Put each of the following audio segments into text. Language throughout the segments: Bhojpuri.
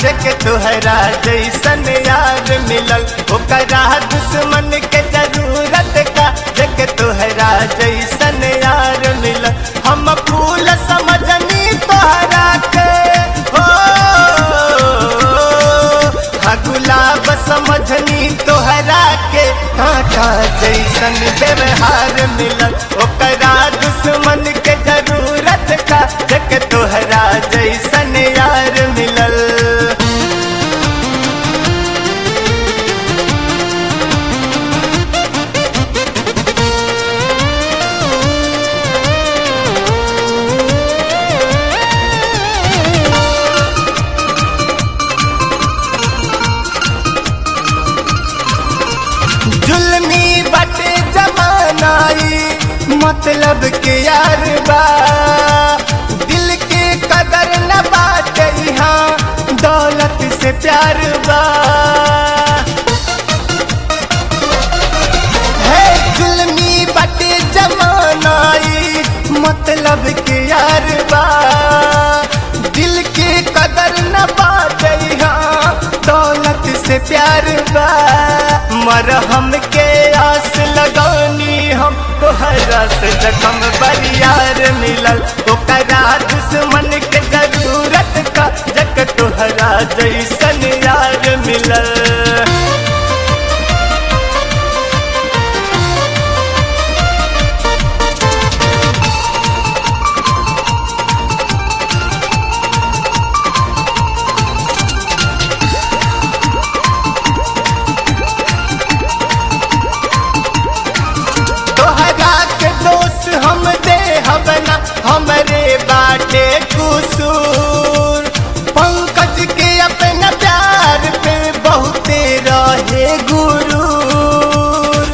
देख तोहरा जैसन यार मिलल ओकरा दुश्मन के जरूरत का देख तोहरा जैसन यार मिलल हम फूल समझनी तोहरा के हो हाँ गुलाब समझनी तोहरा के कांटा जैसन व्यवहार मिलल ओकरा दुश्मन के जरूरत का देख तोहरा जैसन यार मिलल जुल्मी बटे जमानाई मतलब के यार बा दिल के कदर न बाटे यहाँ दौलत से प्यार बा है जुल्मी बटे जमानाई मतलब के यार बा दिल के कदर न बाटे यहाँ दौलत से प्यार बा मरहम के आस लगानी हम तोहरा से जखम बरियार मिलल ओकरा दुश्मन के जरूरत का जक तोहरा जैसन यार मिलल तोहरा के दोस्त हम दे हबना हमरे बाटे कुसूर पंकज के अपना प्यार पे बहुते रहे गुरूर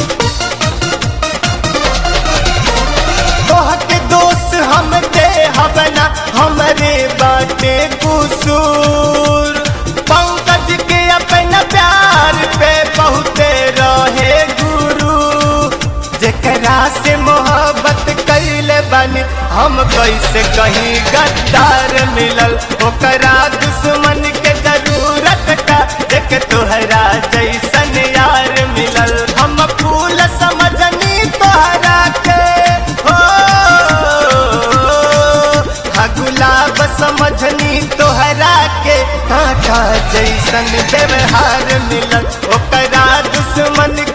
तोह के दोस्त हम दे हबना हमरे बाटे कुसूर पंकज के अपना प्यार पे बहुते रहे गुरु जेकरा से मोहब्बत कैले बनी हम कैसे कहीं गद्दार मिलल ओकरा दुश्मन के जरूरत का देख तोहरा जैसन यार मिलल हम फूल समझनी तोहरा के हो हाँ गुलाब समझनी तोहरा के कांटा जैसन व्यवहार मिलल ओकरा दुश्मन